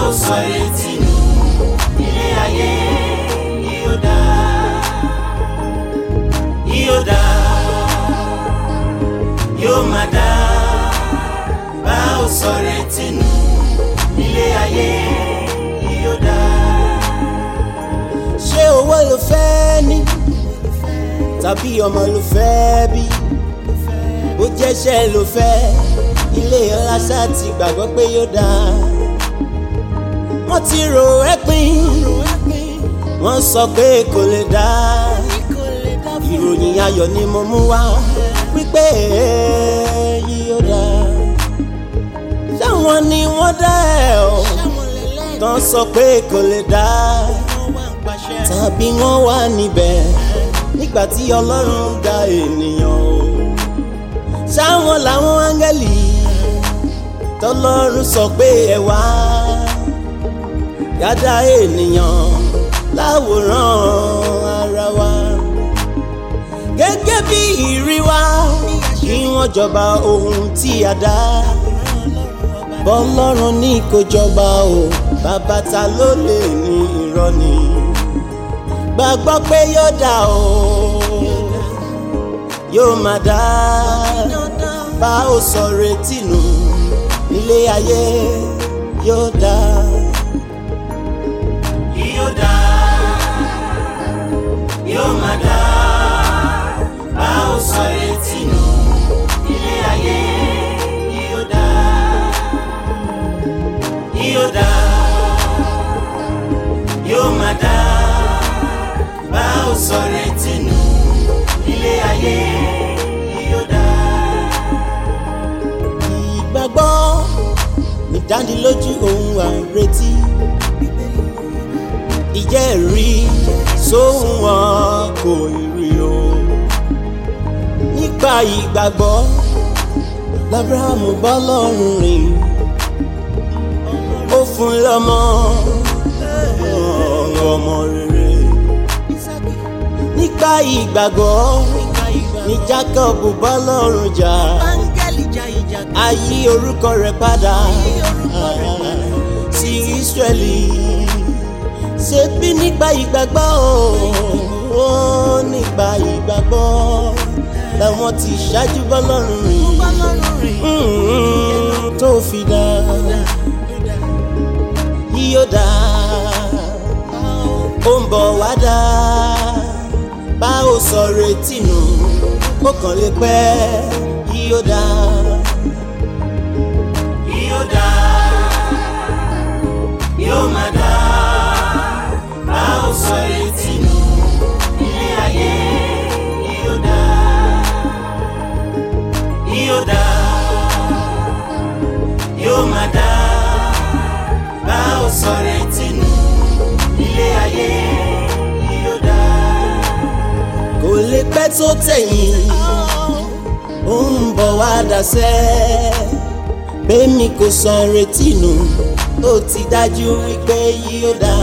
ò sọ retí nù ilé ayé yóò dá yóò dá yóò má dá bá ò sọ retí nù ilé ayé yóò dá. ṣé owó ló fẹ́ ní tàbí ọmọ ló fẹ́ bí bó jẹ́ṣẹ́ ló fẹ́ ilé ọlá ṣáà ti gbàgbọ́ pé yóò dáa wọ́n ti rò ẹ́ pin wọ́n sọ pé kò lè dáa ìròyìn ayọ̀ ni mo mú wá wípé yóò dáa ṣáwọn ni wọ́n dá ẹ̀ ọ́ tán sọ pé kò lè dáa tàbí wọ́n wà níbẹ̀ nígbà tí ọlọ́run dá ènìyàn o ṣáwọn làwọn áńgẹ́lì tọlọ́run sọ pé ẹ wá yàda ènìyàn láwòrán ara wa gẹ́gẹ́ bí ìrí wa kí wọ́n jọba ohun tí a dá bọ́lọ́run ní kó jọba o bàbá ta ló lè ní irọ́ ni gbàgbọ́ pé yóò dá o yóò máa dá bá ò sọ retí nù ilé ayé yóò dá. yóò dá yóò má dá bá ò sọ retí nù ilé ayé yóò dá yóò dá yóò má dá bá ò sọ retí nù ilé ayé yóò dá. ìgbàgbọ́ ìdánilójú ohun àìretí ìjẹ́rìí sóhun wọn kò rí o nípa ìgbàgbọ́ lábrahamu bọ́ lọ́rùn rìn ó fún lọ́mọ ọmọ rere nípa ìgbàgbọ́ ní jacob bọ́ lọ́rùn jà ayé orúkọ rẹ̀ padà sí israeli ṣe bí nípa ìgbàgbọ́ o nípa ìgbàgbọ́ làwọn ti ṣáájú bọ́ lọ́rùn rìn Mm, tó fi dá yíyó dá ó ń bọ̀ wá dá bá ò sọ retí nù ó kàn lè pẹ́ yíyó dá. yóò dá yóò má dá bá ò sọ retí nù ilé ayé yóò dá yóò dá yóò má dá bá ò sọ retí nù ilé ayé yóò dá. kò lè pẹ́ tó tẹ̀yìn ó ń bọ̀ wá dasẹ́ bẹ́ẹ̀ni kò san retí nù ó ti dájú wípé yóò dá.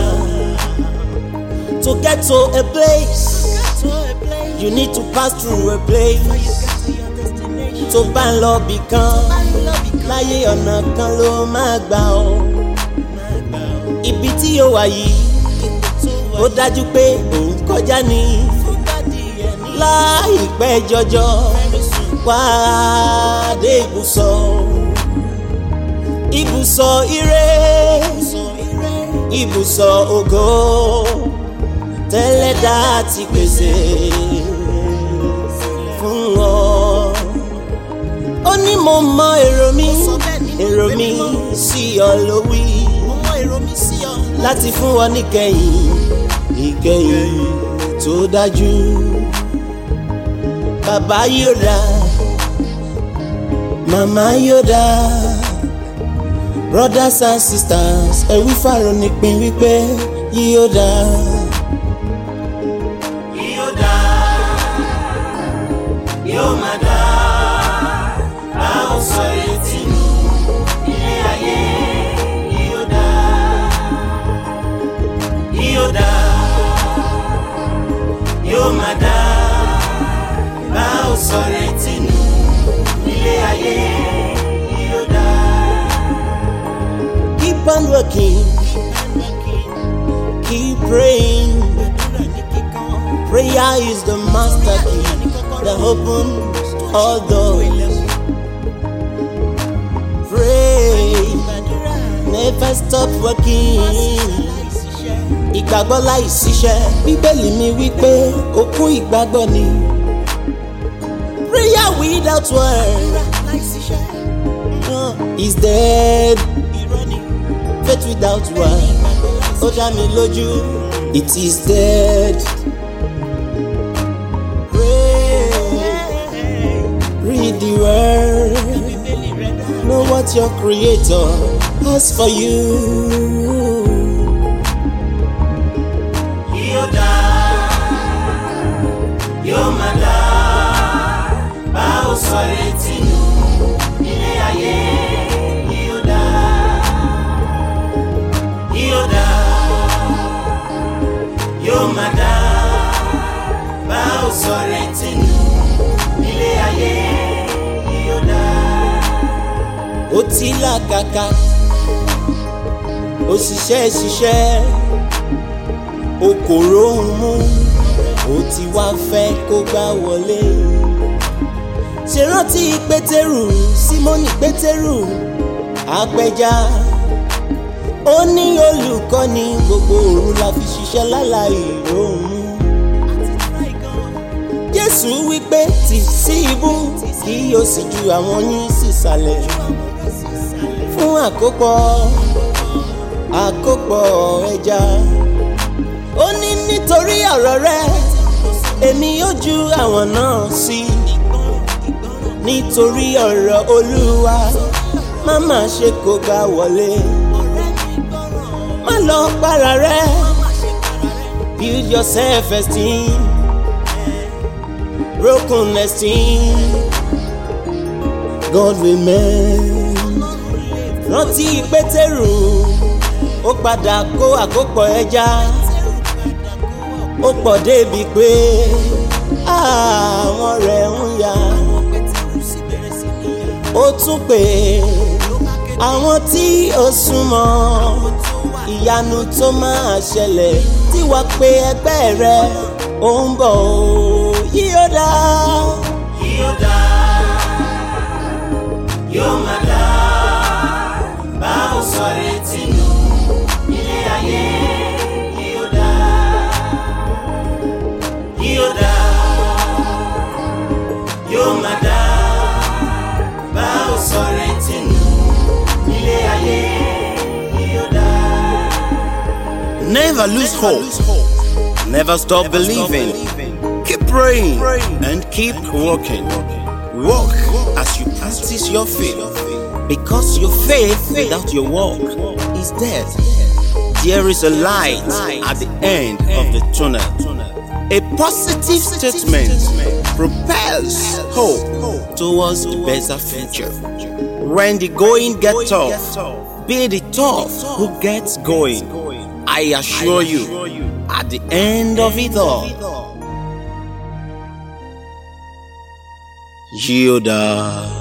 To get to a place, you need to pass through a place. Tó bá ń lọ bì kan, láyé ọ̀nà kan ló máa gbà ọ́. Ibi tí yóò wà yìí, ó dájú pé òun kọjá ní láìpẹ́ jọjọ wá dé ibùsọ̀ ibùsọ̀ ire ibùsọ̀ ògo tẹ́lẹ̀dá ti pèsè fún ọ. ó ní mo mọ èrò mi èrò mi sí ọ ló wí láti fún ọ níkẹyìn ìkẹyìn tó dájú bàbá yóò dá màmá yóò dá brothers and sisters ẹ̀wí fàrọ̀ nípìn wípé yóò dá. yóò dá yóò má dá bá ò sọ retí nù ilé ayé yóò dá yóò dá yóò má dá bá ò sọ retí nù ilé ayé yóò dá. Keep on working. working keep praying prayer is the master key that opens all doors pray never stop working ìgbàgbọ́ láì ṣiṣẹ́ bíbélì mi wípé òkú ìgbàgbọ́ ni prayer without word uh, is dead faith without word ó dá mi lójú it is dead. Pray, read the word, know what your creator has for you. yóò dá yóò máa dá bá ò sọ retí nù ilé ayé yóò dá yóò dá yóò máa dá bá ò sọ retí nù ilé ayé yóò dá. ó ti làkàkà ó ṣiṣẹ́ ṣiṣẹ́ o kò róhun mú ó ti wá fẹ́ kó gbá wọlé ṣe rántí pétérù símónì pétérù apẹja ó ní olùkọ́ni gbogbo òru la fi ṣiṣẹ́ láláì róhun mú jésù wípé tì sí ibú kí o sì ju àwọn yín sísàlẹ̀ fún àkópọ̀ àkópọ̀ ẹja ó ní nítorí ọ̀rọ̀ rẹ èmi yóò ju àwọn náà sí nítorí ọ̀rọ̀ olúwa má má ṣe kó gbá wọlé má lọ para rẹ build your self esteem broken esteem God will mend rántí pétérù ó padà kó àkópọ̀ ẹja ó pọ̀ débi pé àwọn rẹ̀ ń ya ó tún pè àwọn tí ó súnmọ́ ìyanu tó máa ṣẹlẹ̀ tí wàá pe ẹgbẹ́ rẹ ó ń bọ̀ ó yí ó dá yóò dá yóò máa dá bá ò sọ retí nù ilé ayé yóò dá yóò dá yóò máa dá bá ò sọ retí nù ilé ayé yóò dá. Never lose hope. Never stop believing. Keep praying and keep working. Walk as you practice your faith. Because your faith without your walk is dead. There is a light at the end of the tunnel. A positive statement propels hope towards a better future. When the going gets tough, be the tough who gets going. I assure you, at the end of it all, Yoda.